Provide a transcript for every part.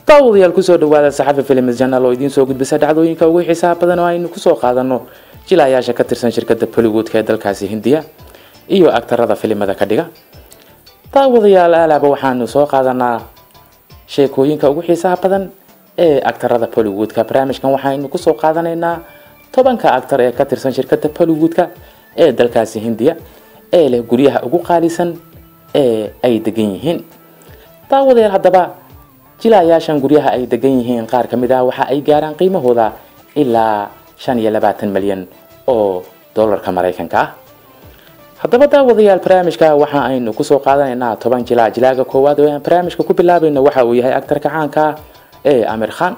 daawadayaal kusoo dhawaada saxafi films janal oo idiin soo gudbisa dhacdooyinka ugu xiisaha badan oo aynu kusoo qaadano jilayaasha ka tirsan shirkada bollywoodka ee dalkaasi hindiya iyo agtarada filimada ka dhiga daawadayaal aalaaba waxaanu soo qaadanaa sheekooyinka ugu xiisaha badan ee agtarada bollywoodka barnaamijkan waxaynu kusoo qaadanaynaa tobanka actar ee ka tirsan shirkada bollywoodka ee dalkaasi hindiya ee leh guryaha ugu qaalisan ee ay degan yihiin daawadayaal haddaba jilayaashan guryaha ay degan yihiin qaar ka mid ah waxa ay gaaraan qiimahooda ilaa shan iyo labaatan malyan oo dollarka maraykanka ah haddaba daawadayaal barnaamijka waxa aynu kusoo qaadanaynaa toban jilaa jilaaga koowaad oo aan barnaamijka ku bilaabayno waxa uu yahay actarka caanka ah ee amir khan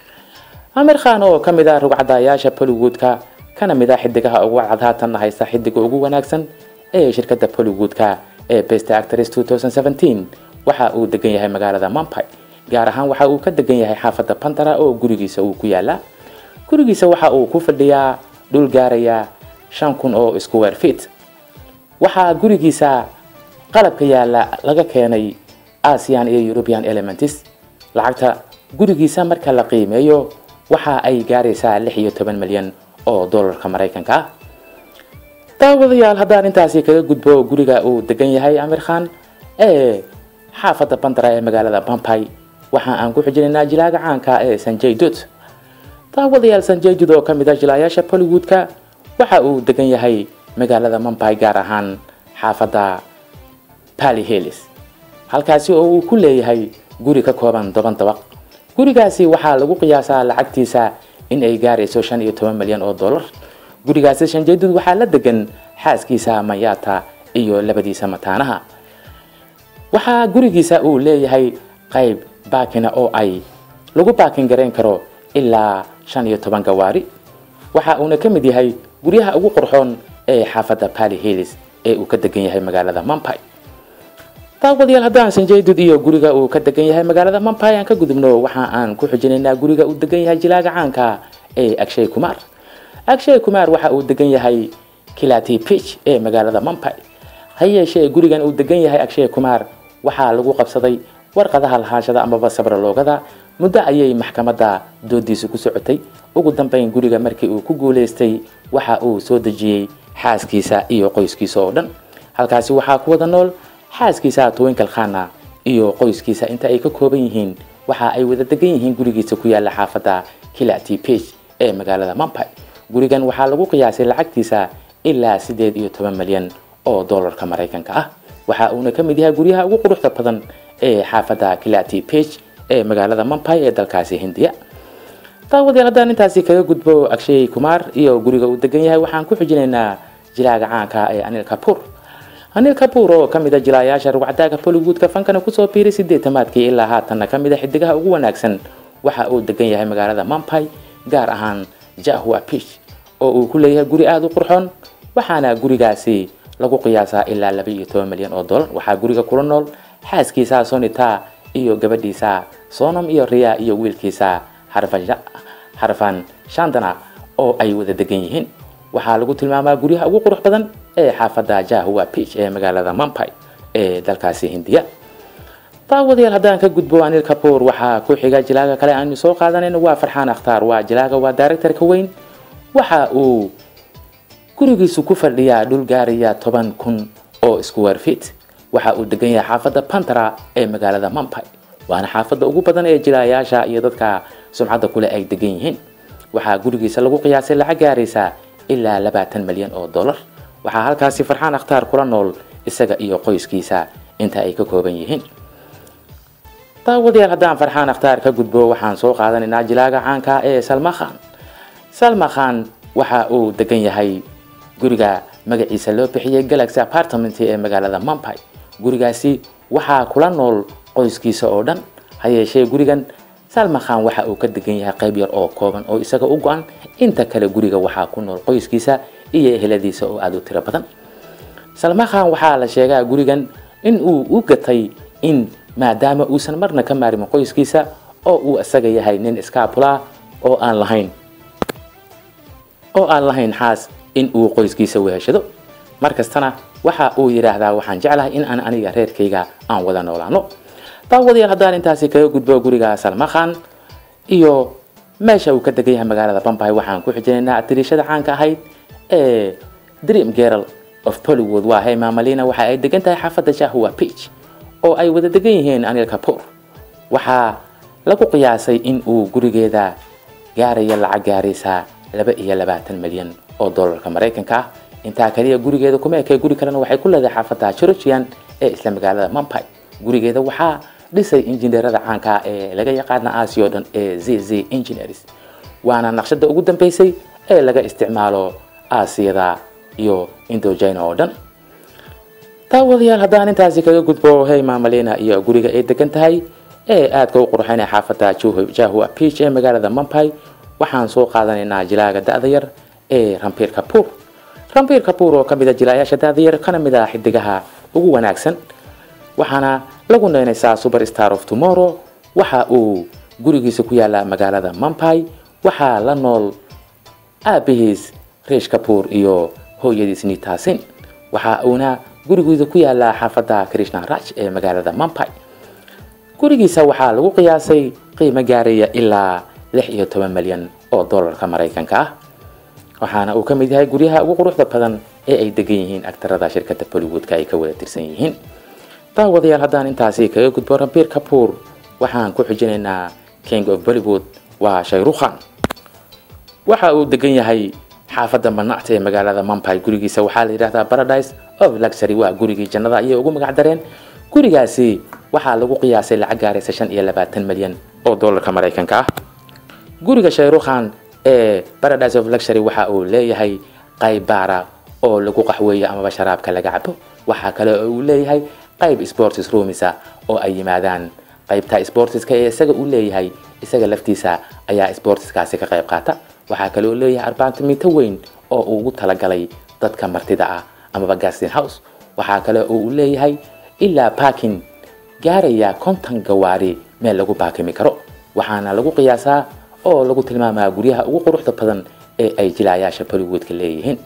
amir khan oo ka mid ah rugcadayaasha bollywoodka kana mid ah xidigaha ugu cad haatanna haysta xidiga ugu wanaagsan ee shirkada bollywoodka ee best actress 2017 waxa uu degan yahay magaalada mumbai gaar ahaan waxa uu ka degan yahay xaafada pantara oo gurigiisa uu ku yaala gurigiisa waxa uu ku fadhiyaa dhul gaaraya shan kun oo square feet waxaa gurigiisa qalabka yaala laga keenay asian iyo european elements lacagta gurigiisa marka la qiimeeyo waxa ay gaaraysaa lix iyo toban milyan oo dollarka maraykanka ah daawadayaal haddaan intaasi kaga gudbo guriga uu degan yahay amir khan ee xaafada bandara ee magaalada bambai waxa aan ku xijinaynaa jilaaga caanka ee sanjay dud daawadayaal sanjay dud oo kamid ah jilaayaasha bollywoodka waxa uu degan yahay magaalada mumbai gaar ahaan xaafada pali hills halkaasi oo uu ku leeyahay guri ka kooban toban dabaq gurigaasi waxaa lagu qiyaasaa lacagtiisa in ay gaarayso shan iyo toban milyan oo dollar gurigaasi shanjeedud waxaa la degan xaaskiisa mayata iyo labadiisa mataanaha waxaa gurigiisa uu leeyahay qayb baakina oo ay lagu baakin garayn karo ilaa shan iyo toban gawaari waxa uuna ka mid yahay guryaha ugu qurxoon ee xaafadda pali hills ee uu ka degan yahay magaalada mumbai daawadayaal haddaan sanjeydud iyo guriga uu ka degan yahay magaalada mumbai aan ka gudubno waxa aan ku xijinaynaa guriga uu degan yahay jilaaga caanka ee agshay kumar agshay kumar waxa uu degan yahay kilati pitch ee magaalada mumbai ha yeeshee gurigan uu degan yahay agshay kumar waxaa lagu qabsaday warqadaha lahaanshada amaba sabraloogada muddo ayay maxkamadda doodiisu ku socotay ugu dambeyn guriga markii uu ku guuleystay waxa uu soo dejiyey xaaskiisa iyo qoyskiisa oo dhan halkaasi waxaa ku wada nool xaaskiisa twinkle khana iyo qoyskiisa inta ay ka kooban yihiin waxa ay wada degan yihiin gurigiisa ku yaala xaafadda kilati page ee magaalada mumbai gurigan waxaa lagu qiyaasay lacagtiisa ilaa sideed iyo toban milyan oo dollarka maraykanka ah waxa uuna ka mid yahay guryaha ugu quruxda badan ee xaafadda kilati page ee magaalada mumbai ee dalkaasi hindiya daawadayaal haddaan intaasi kaga gudbo agshay kumar iyo guriga uu degan yahay waxaan ku xijinaynaa jilaaga caanka ee anil kapur anil kapur oo kamid a jilaayaasha rugcadaaga bollywoodka fankana kusoo biiray sideetamaadkii ilaa haatanna kamid a xidigaha ugu wanaagsan waxa uu degan yahay magaalada mumbai gaar ahaan jahua pish oo uu ku leeyahay guri aada u qurxoon waxaana gurigaasi lagu qiyaasaa ilaa laba iyo toban milyan oo dollar waxaa guriga kula nool xaaskiisa sonita iyo gabadhiisa sonam iyo riya iyo wiilkiisa harfan shandana oo ay wada degan yihiin waxaa lagu tilmaamaa guryaha ugu qurux badan ee xaafadda jahua pitch ee magaalada mumbai ee dalkaasi hindiya daawadayaal haddaan ka gudbo anil kapur waxaa ku xiga jilaaga kale aanu soo qaadanayno waa farxaan akhtaar waa jilaaga waa directorka weyn waxa uu gurigiisu ku fadhiyaa dhul gaaraya toban kun oo square feet waxa uu degan yahay xaafadda pantara ee magaalada mumbai waana xaafadda ugu badan ee jilaayaasha iyo dadka sumcadda kule ay degan yihiin waxaa gurigiisa lagu qiyaasay lacag gaaraysa ilaa labaatan milyan oo dollar waxaa halkaasi farxaan akhtaar kula nool isaga iyo qoyskiisa inta ay ka kooban yihiin daawadayaal haddaan farxaan akhtaar ka gudbo waxaan soo qaadanaynaa jilaaga caanka ee salma khan salma khan waxa uu degan yahay guriga magaciisa loo bixiyay galaxy apartment ee magaalada mumbai gurigaasi waxaa kula nool qoyskiisa oo dhan ha yeeshee gurigan salma khan waxa uu ka degan yahay qayb yar oo kooban oo isaga u go-an inta kale guriga waxaa ku nool qoyskiisa iyo eheladiisa oo aada u tiro badan salma khan waxaa la sheegaa gurigan in uu u gatay in maadaama uusan marna ka maarimin qoyskiisa oo uu isaga yahay nin iskaabulaa oo aan lahayn oo aan lahayn xaas in uu qoyskiisa weheshado markastana waxa uu yidhaahdaa waxaan jeclahay in aan aniga reerkayga aan wada noolaano daawadayaal haddaan intaasi kaga gudbo guriga salmakhan iyo meesha uu ka degan yahay magaalada bombay waxaan ku xijinaynaa atiriishada caanka ahayd ee dream girl of bollywood waa hema malina waxa ay degan tahay xaafadda shahwa beach oo ay wada degan yihiin anil kapoor waxaa lagu qiyaasay in uu gurigeeda gaaraya lacag gaaraysa laba iyo labaatan milyan oo dollarka maraykanka ah intaa kaliya gurigeeda kuma ekay guri kalena waxay ku leedahay xaafadda georgian ee isla magaalada mumbai gurigeeda waxaa dhisay injineerada caanka ee laga yaqaana aasiya oo dhan ee z z engineers waana naqshada ugu dambeysay ee laga isticmaalo aasiyada iyo indojina oo dhan daawadayaal haddaan intaasi kaga gudbo hey mamalina iyo guriga ay degan tahay ee aadka u qurxinay xaafadda jahua beach ee magaalada mumbai waxaan soo qaadanaynaa jilaaga da-da yar ee rambiir kapoor rambiir kapoor oo kamid a jilaayaasha da-da yar kana mid ah xidigaha ugu wanaagsan waxaana lagu neynaysaa super star of tomorrow waxa uu gurigiisa ku yaala magaalada mumbai waxaa la nool aabihiis riish kapoor iyo hooyadiis nitaasin waxa uuna gurigiisa ku yaalaa xaafadda krishna raj ee magaalada mumbai gurigiisa waxaa lagu qiyaasay qiimo gaaraya ilaa lix iyo toban milyan oo dollarka maraykanka ah waxaana uu ka mid yahay guryaha ugu quruxda badan ee ay degan yihiin agtarada shirkadda bollywoodka ay ka wada tirsan yihiin daawadayaal haddaan intaasi kaga gudbo rambiir kapoor waxaan ku xijinaynaa king of bollywood waa shayrukhan waxa uu degan yahay xaafadda manacta ee magaalada mumbai gurigiisa waxaa la yidhahdaa paradise of luxury waa gurigii jannada ayay ugu magac dareen gurigaasi waxaa lagu qiyaasay lacag gaaraysa shan iyo labaatan milyan oo dollarka maraykanka ah guriga shayrukhan ee paradise of luxury waxa uu leeyahay qayb baara oo lagu qaxweeyo amaba sharaabka laga cabo waxaa kale oo uu leeyahay qayb sports roomisa oo ay yimaadaan qaybta sportiska ee isaga uu leeyahay isaga laftiisa ayaa sportiskaasi ka qayb qaata waxaa kale oo leeyahay arbaantimito weyn oo uu ugu talagalay dadka martida ah amaba gastin house waxaa kale oo uu leeyahay ilaa baakin gaaraya konton gawaari meel lagu baakimi karo waxaana lagu qiyaasaa oo lagu tilmaamaa guryaha ugu quruxda badan ee ay jilaayaasha bollywoodka leeyihiin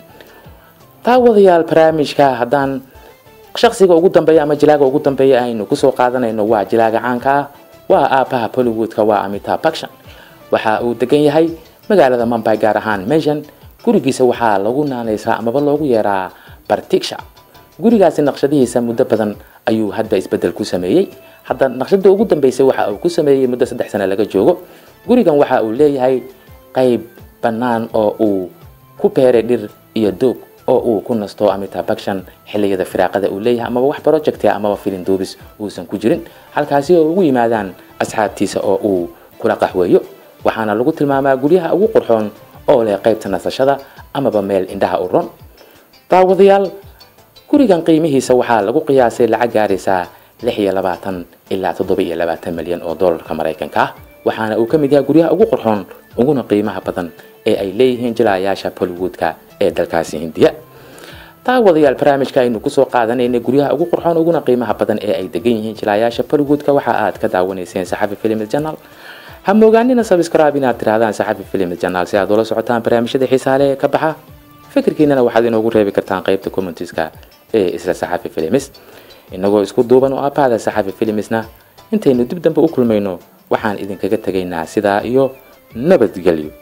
daawadayaal barnaamijka haddaan shaksiga ugu dambeeya ama jilaaga ugu dambeeya aynu kusoo qaadanayno waa jilaaga caanka ah waa aabaha bollywoodka waa amita bakshan waxa uu degan yahay magaalada mumbai gaar ahaan meshan gurigiisa waxaa lagu naanaysaa amaba loogu yeeraa bartiksha gurigaasi naqshadihiisa muddo badan ayuu hadba isbedel ku sameeyey hadda naqshada ugu dambeysay waxa uu ku sameeyey muddo saddex sano laga joogo gurigan waxa uu leeyahay qayb bannaan oo uu ku beeray dhir iyo doog oo uu ku nasto amita bakshan xiliyada firaaqada uu leeyahay amaba wax project amaba filin duubis uusan ku jirin halkaasi oo ugu yimaadaan asxaabtiisa oo uu kula qaxweeyo waxaana lagu tilmaamaa guryaha ugu qurxoon oo leh qaybta nasashada amaba meel indhaha u ron daawadayaal gurigan qiimihiisa waxaa lagu qiyaasay lacag gaaraysaa lix iyo labaatan ilaa toddoba iyo labaatan milyan oo dollarka maraykanka ah waxaana uu ka mid yahay guryaha ugu qurxoon uguna qiimaha badan ee ay leeyihiin jilaayaasha bollywoodka ee dalkaasi hindiya daawadayaal barnaamijka aynu kusoo qaadanaynay guryaha ugu qurxoon uguna qiimaha badan ee ay degan yihiin jilaayaasha bollywoodka waxa aad ka daawanayseen saxafi films channel ha moogaanina subscribe inaad tirahdaan saxafi films channel si aad ula socotaan barnaamijyada xiisaale ee ka baxa fikirkiinana waxaad inoogu reebi kartaan qaybta commentiska ee isla saxafi films inagoo isku duuban oo aabahada saxafi filmsna intaynu dib dambe u kulmayno waxaan idinkaga tegaynaa sidaa iyo nabadgelyo